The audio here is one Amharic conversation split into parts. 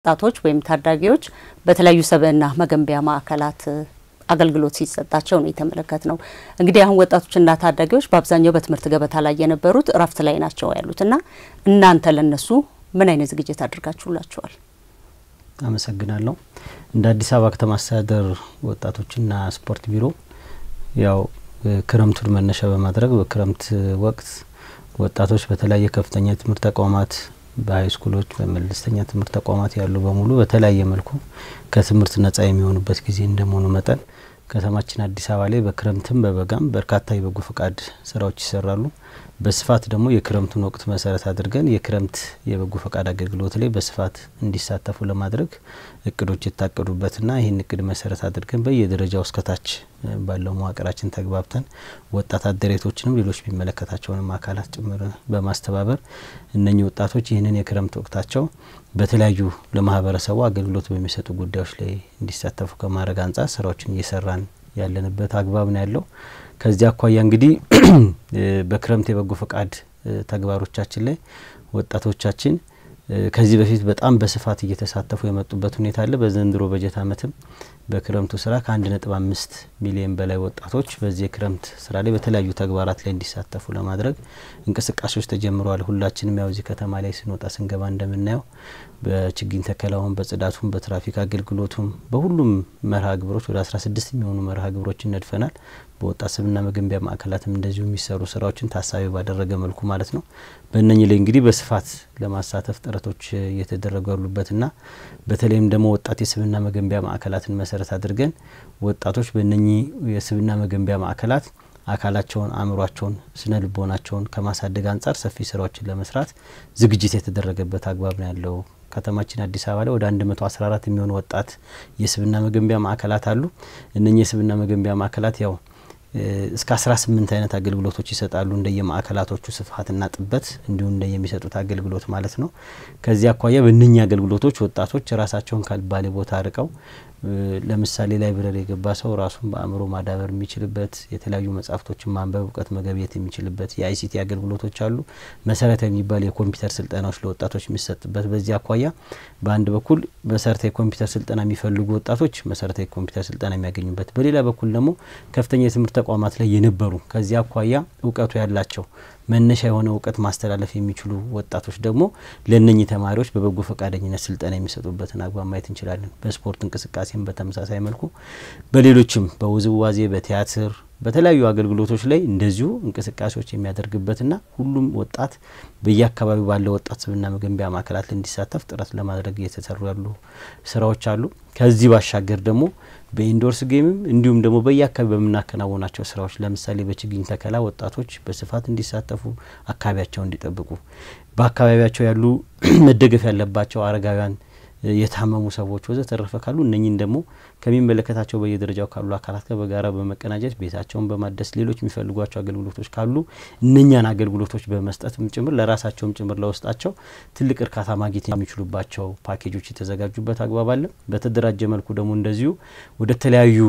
ወጣቶች ወይም ታዳጊዎች በተለያዩ ሰብዕና መገንቢያ ማዕከላት አገልግሎት ሲሰጣቸው ነው የተመለከት ነው። እንግዲህ አሁን ወጣቶችና ታዳጊዎች በአብዛኛው በትምህርት ገበታ ላይ የነበሩት እረፍት ላይ ናቸው ያሉት እና እናንተ ለነሱ ምን አይነት ዝግጅት አድርጋችሁላቸዋል? አመሰግናለሁ። እንደ አዲስ አበባ ከተማ አስተዳደር ወጣቶችና ስፖርት ቢሮ ያው ክረምቱን መነሻ በማድረግ በክረምት ወቅት ወጣቶች በተለያየ ከፍተኛ የትምህርት ተቋማት በሀይ ስኩሎች በመለስተኛ ትምህርት ተቋማት ያሉ በሙሉ በተለያየ መልኩ ከትምህርት ነጻ የሚሆኑበት ጊዜ እንደመሆኑ መጠን ከተማችን አዲስ አበባ ላይ በክረምትም በበጋም በርካታ የበጎ ፈቃድ ስራዎች ይሰራሉ። በስፋት ደግሞ የክረምቱን ወቅት መሰረት አድርገን የክረምት የበጎ ፈቃድ አገልግሎት ላይ በስፋት እንዲሳተፉ ለማድረግ እቅዶች የታቀዱበትና ይህን እቅድ መሰረት አድርገን በየደረጃው እስከታች ባለው መዋቅራችን ተግባብተን ወጣት አደሬቶችንም ሌሎች የሚመለከታቸውንም አካላት ጭምር በማስተባበር እነኚህ ወጣቶች ይህንን የክረምት ወቅታቸው በተለያዩ ለማህበረሰቡ አገልግሎት በሚሰጡ ጉዳዮች ላይ እንዲሳተፉ ከማድረግ አንጻር ስራዎችን እየሰራን ያለንበት አግባብ ነው ያለው። ከዚህ አኳያ እንግዲህ በክረምት የበጎ ፈቃድ ተግባሮቻችን ላይ ወጣቶቻችን ከዚህ በፊት በጣም በስፋት እየተሳተፉ የመጡበት ሁኔታ አለ። በዘንድሮ በጀት ዓመትም በክረምቱ ስራ ከአንድ ነጥብ አምስት ሚሊዮን በላይ ወጣቶች በዚህ የክረምት ስራ ላይ በተለያዩ ተግባራት ላይ እንዲሳተፉ ለማድረግ እንቅስቃሴዎች ተጀምረዋል። ሁላችንም ያው እዚህ ከተማ ላይ ስንወጣ ስንገባ እንደምናየው በችግኝ ተከላውም፣ በጽዳቱም፣ በትራፊክ አገልግሎቱም በሁሉም መርሃ ግብሮች ወደ አስራ ስድስት የሚሆኑ መርሃ ግብሮችን ነድፈናል። በወጣት ስብዕና መገንቢያ ማዕከላትም እንደዚሁ የሚሰሩ ስራዎችን ታሳቢ ባደረገ መልኩ ማለት ነው። በእነኚህ ላይ እንግዲህ በስፋት ለማሳተፍ ጥረቶች እየተደረጉ ያሉበትና በተለይም ደግሞ ወጣት የስብዕና መገንቢያ ማዕከላትን መሰረት አድርገን ወጣቶች በእነኚህ የስብዕና መገንቢያ ማዕከላት አካላቸውን፣ አእምሯቸውን፣ ስነ ልቦናቸውን ከማሳደግ አንጻር ሰፊ ስራዎችን ለመስራት ዝግጅት የተደረገበት አግባብ ነው ያለው። ከተማችን አዲስ አበባ ላይ ወደ 114 የሚሆኑ ወጣት የስብዕና መገንቢያ ማዕከላት አሉ። እነኚህ የስብዕና መገንቢያ ማዕከላት ያው እስከ 18 አይነት አገልግሎቶች ይሰጣሉ። እንደየ ማዕከላቶቹ ስፋትና ጥበት እንዲሁም እንደ የሚሰጡት አገልግሎት ማለት ነው። ከዚህ አኳያ በእነኚህ አገልግሎቶች ወጣቶች ራሳቸውን ካልባሌ ቦታ ርቀው ለምሳሌ ላይብረሪ የገባ ሰው ራሱን በአእምሮ ማዳበር የሚችልበት የተለያዩ መጽሐፍቶችን ማንበብ እውቀት መገብየት የሚችልበት የአይሲቲ አገልግሎቶች አሉ። መሰረታዊ የሚባል የኮምፒውተር ስልጠናዎች ለወጣቶች የሚሰጥበት በዚህ አኳያ በአንድ በኩል መሰረታዊ የኮምፒውተር ስልጠና የሚፈልጉ ወጣቶች መሰረታዊ የኮምፒውተር ስልጠና የሚያገኙበት፣ በሌላ በኩል ደግሞ ከፍተኛ የትምህርት ተቋማት ላይ የነበሩ ከዚህ አኳያ እውቀቱ ያላቸው መነሻ የሆነ እውቀት ማስተላለፍ የሚችሉ ወጣቶች ደግሞ ለእነኚህ ተማሪዎች በበጎ ፈቃደኝነት ስልጠና የሚሰጡበትን አግባብ ማየት እንችላለን። በስፖርት እንቅስቃሴም በተመሳሳይ መልኩ በሌሎችም በውዝዋዜ፣ በቲያትር በተለያዩ አገልግሎቶች ላይ እንደዚሁ እንቅስቃሴዎች የሚያደርግበትና ሁሉም ወጣት በየአካባቢው ባለው ወጣት ስብዕና መገንቢያ ማዕከላት ላይ እንዲሳተፍ ጥረት ለማድረግ እየተሰሩ ያሉ ስራዎች አሉ። ከዚህ ባሻገር ደግሞ በኢንዶርስ ጌምም እንዲሁም ደግሞ በየአካባቢ በምናከናውናቸው ስራዎች ለምሳሌ በችግኝ ተከላ ወጣቶች በስፋት እንዲሳተፉ፣ አካባቢያቸውን እንዲጠብቁ፣ በአካባቢያቸው ያሉ መደገፍ ያለባቸው አረጋውያን የታመሙ ሰዎች ወዘተረፈ ካሉ እነኝን ደግሞ ከሚመለከታቸው በየደረጃው ካሉ አካላት ጋር በጋራ በመቀናጀት ቤታቸውን በማደስ ሌሎች የሚፈልጓቸው አገልግሎቶች ካሉ እነኛን አገልግሎቶች በመስጠትም ጭምር ለራሳቸውም ጭምር ለውስጣቸው ትልቅ እርካታ ማግኘት የሚችሉባቸው ፓኬጆች የተዘጋጁበት አግባብ አለ። በተደራጀ መልኩ ደግሞ እንደዚሁ ወደ ተለያዩ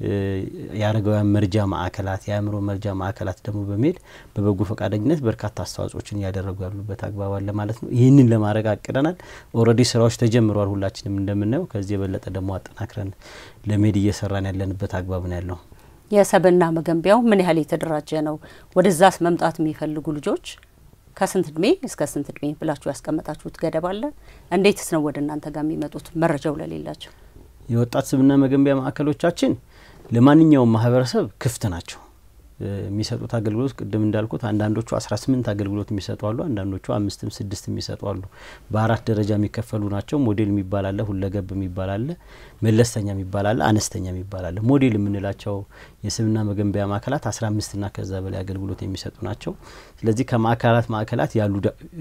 የአረጋውያን መርጃ ማዕከላት የአእምሮ መርጃ ማዕከላት ደግሞ በመሄድ በበጎ ፈቃደኝነት በርካታ አስተዋጽኦችን እያደረጉ ያሉበት አግባብ አለ ማለት ነው። ይህንን ለማድረግ አቅደናል። ኦልሬዲ ስራዎች ተጀምረዋል። ሁላችንም እንደምናየው ከዚህ የበለጠ ደግሞ አጠናክረን ለመሄድ እየሰራን ያለንበት አግባብ ነው ያለው። የሰብዕና መገንቢያው ምን ያህል የተደራጀ ነው? ወደዛስ መምጣት የሚፈልጉ ልጆች ከስንት እድሜ እስከ ስንት እድሜ ብላችሁ ያስቀመጣችሁት ገደብ አለ? እንዴትስ ነው ወደ እናንተ ጋር የሚመጡት መረጃው ለሌላቸው? የወጣት ስብዕና መገንቢያ ማዕከሎቻችን ለማንኛውም ማህበረሰብ ክፍት ናቸው። የሚሰጡት አገልግሎት ቅድም እንዳልኩት አንዳንዶቹ አስራ ስምንት አገልግሎት የሚሰጡ አሉ። አንዳንዶቹ አምስትም ስድስት የሚሰጡ አሉ። በአራት ደረጃ የሚከፈሉ ናቸው። ሞዴል የሚባል አለ፣ ሁለገብ የሚባል አለ፣ መለስተኛ የሚባል አለ፣ አነስተኛ የሚባል አለ። ሞዴል የምንላቸው የስብዕና መገንቢያ ማዕከላት አስራ አምስትና ከዛ በላይ አገልግሎት የሚሰጡ ናቸው። ስለዚህ ከማዕከላት ማዕከላት ያሉ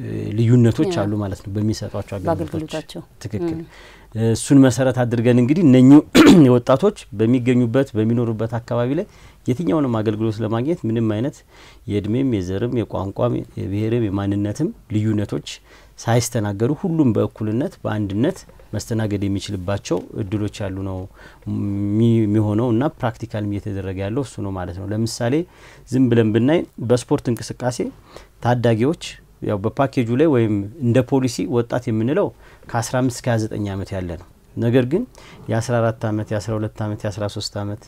ልዩነቶች አሉ ማለት ነው በሚሰጧቸው አገልግሎቶች ትክክል እሱን መሰረት አድርገን እንግዲህ እነኚሁ ወጣቶች በሚገኙበት በሚኖሩበት አካባቢ ላይ የትኛውንም አገልግሎት ለማግኘት ምንም አይነት የእድሜም የዘርም የቋንቋም የብሔርም የማንነትም ልዩነቶች ሳይስተናገዱ ሁሉም በእኩልነት በአንድነት መስተናገድ የሚችልባቸው እድሎች ያሉ ነው የሚሆነው እና ፕራክቲካልም እየተደረገ ያለው እሱ ነው ማለት ነው። ለምሳሌ ዝም ብለን ብናይ በስፖርት እንቅስቃሴ ታዳጊዎች ያው በፓኬጁ ላይ ወይም እንደ ፖሊሲ ወጣት የምንለው ከ15 እስከ 29 ዓመት ያለ ነው። ነገር ግን የ14 ዓመት የ12 ዓመት የ13 ዓመት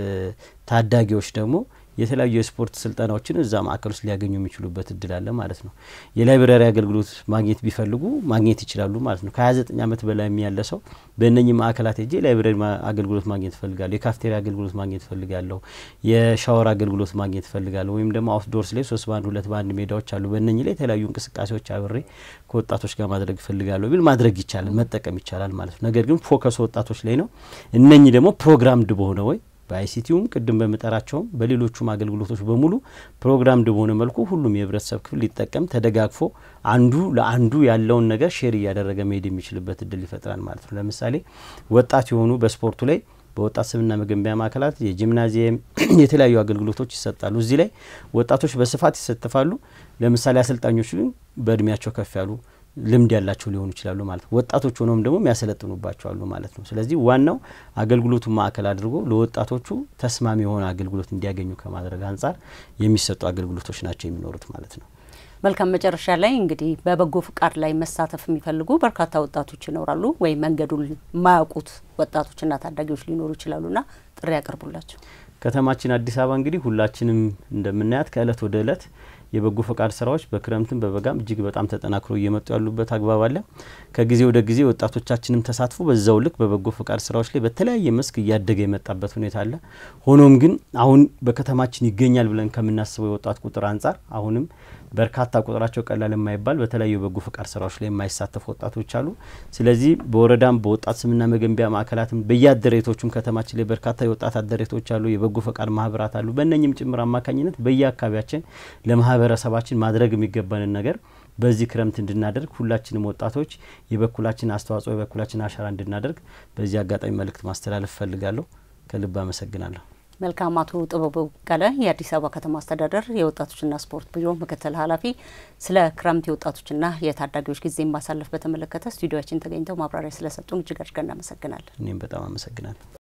ታዳጊዎች ደግሞ የተለያዩ የስፖርት ስልጠናዎችን እዛ ማዕከል ውስጥ ሊያገኙ የሚችሉበት እድል አለ ማለት ነው። የላይብረሪ አገልግሎት ማግኘት ቢፈልጉ ማግኘት ይችላሉ ማለት ነው። ከ29 ዓመት በላይ ያለ ሰው በእነኚህ ማዕከላት ሄጄ የላይብረሪ አገልግሎት ማግኘት እፈልጋለሁ፣ የካፍቴሪያ አገልግሎት ማግኘት እፈልጋለሁ፣ የሻወር አገልግሎት ማግኘት እፈልጋለሁ ወይም ደግሞ አውትዶርስ ላይ ሶስት በአንድ ሁለት በአንድ ሜዳዎች አሉ። በእነኚህ ላይ የተለያዩ እንቅስቃሴዎች አብሬ ከወጣቶች ጋር ማድረግ እፈልጋለሁ ቢል ማድረግ ይቻላል፣ መጠቀም ይቻላል ማለት ነው። ነገር ግን ፎከሱ ወጣቶች ላይ ነው። እነኚህ ደግሞ ፕሮግራምድ በሆነ ወይ በአይሲቲውም ቅድም በምጠራቸውም በሌሎቹም አገልግሎቶች በሙሉ ፕሮግራምድ በሆነ መልኩ ሁሉም የህብረተሰብ ክፍል ሊጠቀም ተደጋግፎ አንዱ ለአንዱ ያለውን ነገር ሼር እያደረገ መሄድ የሚችልበት እድል ይፈጥራል ማለት ነው። ለምሳሌ ወጣት የሆኑ በስፖርቱ ላይ በወጣት ስምና መገንቢያ ማዕከላት የጂምናዚየም የተለያዩ አገልግሎቶች ይሰጣሉ። እዚህ ላይ ወጣቶች በስፋት ይሳተፋሉ። ለምሳሌ አሰልጣኞች ግን በእድሜያቸው ከፍ ያሉ ልምድ ያላቸው ሊሆኑ ይችላሉ ማለት ነው። ወጣቶች ሆነውም ደግሞ የሚያሰለጥኑባቸው አሉ ማለት ነው። ስለዚህ ዋናው አገልግሎቱን ማዕከል አድርጎ ለወጣቶቹ ተስማሚ የሆነ አገልግሎት እንዲያገኙ ከማድረግ አንጻር የሚሰጡ አገልግሎቶች ናቸው የሚኖሩት ማለት ነው። መልካም። መጨረሻ ላይ እንግዲህ በበጎ ፍቃድ ላይ መሳተፍ የሚፈልጉ በርካታ ወጣቶች ይኖራሉ፣ ወይም መንገዱን የማያውቁት ወጣቶችና ታዳጊዎች ሊኖሩ ይችላሉና ጥሪ ያቀርቡላቸው። ከተማችን አዲስ አበባ እንግዲህ ሁላችንም እንደምናያት ከእለት ወደ እለት የበጎ ፈቃድ ስራዎች በክረምትም በበጋም እጅግ በጣም ተጠናክሮ እየመጡ ያሉበት አግባብ አለ። ከጊዜ ወደ ጊዜ ወጣቶቻችንም ተሳትፎ በዛው ልክ በበጎ ፈቃድ ስራዎች ላይ በተለያየ መስክ እያደገ የመጣበት ሁኔታ አለ። ሆኖም ግን አሁን በከተማችን ይገኛል ብለን ከምናስበው የወጣት ቁጥር አንጻር አሁንም በርካታ ቁጥራቸው ቀላል የማይባል በተለያዩ የበጎ ፈቃድ ስራዎች ላይ የማይሳተፉ ወጣቶች አሉ። ስለዚህ በወረዳም በወጣት ስምና መገንቢያ ማዕከላትም በየአደሬቶቹም ከተማችን ላይ በርካታ የወጣት አደሬቶች አሉ፣ የበጎ ፈቃድ ማህበራት አሉ። በእነኝም ጭምር አማካኝነት በየአካባቢያችን ለማህበረሰባችን ማድረግ የሚገባንን ነገር በዚህ ክረምት እንድናደርግ ሁላችንም ወጣቶች የበኩላችን አስተዋጽኦ የበኩላችን አሻራ እንድናደርግ በዚህ አጋጣሚ መልእክት ማስተላለፍ እፈልጋለሁ። ከልብ አመሰግናለሁ። መልካም። አቶ ጥበቡ በቀለ የአዲስ አበባ ከተማ አስተዳደር የወጣቶችና ስፖርት ቢሮ ምክትል ኃላፊ ስለ ክረምት የወጣቶችና የታዳጊዎች ጊዜ ማሳለፍ በተመለከተ ስቱዲዮችን ተገኝተው ማብራሪያ ስለሰጡን እጅግ አድርገን እናመሰግናለን። እኔም በጣም አመሰግናለሁ።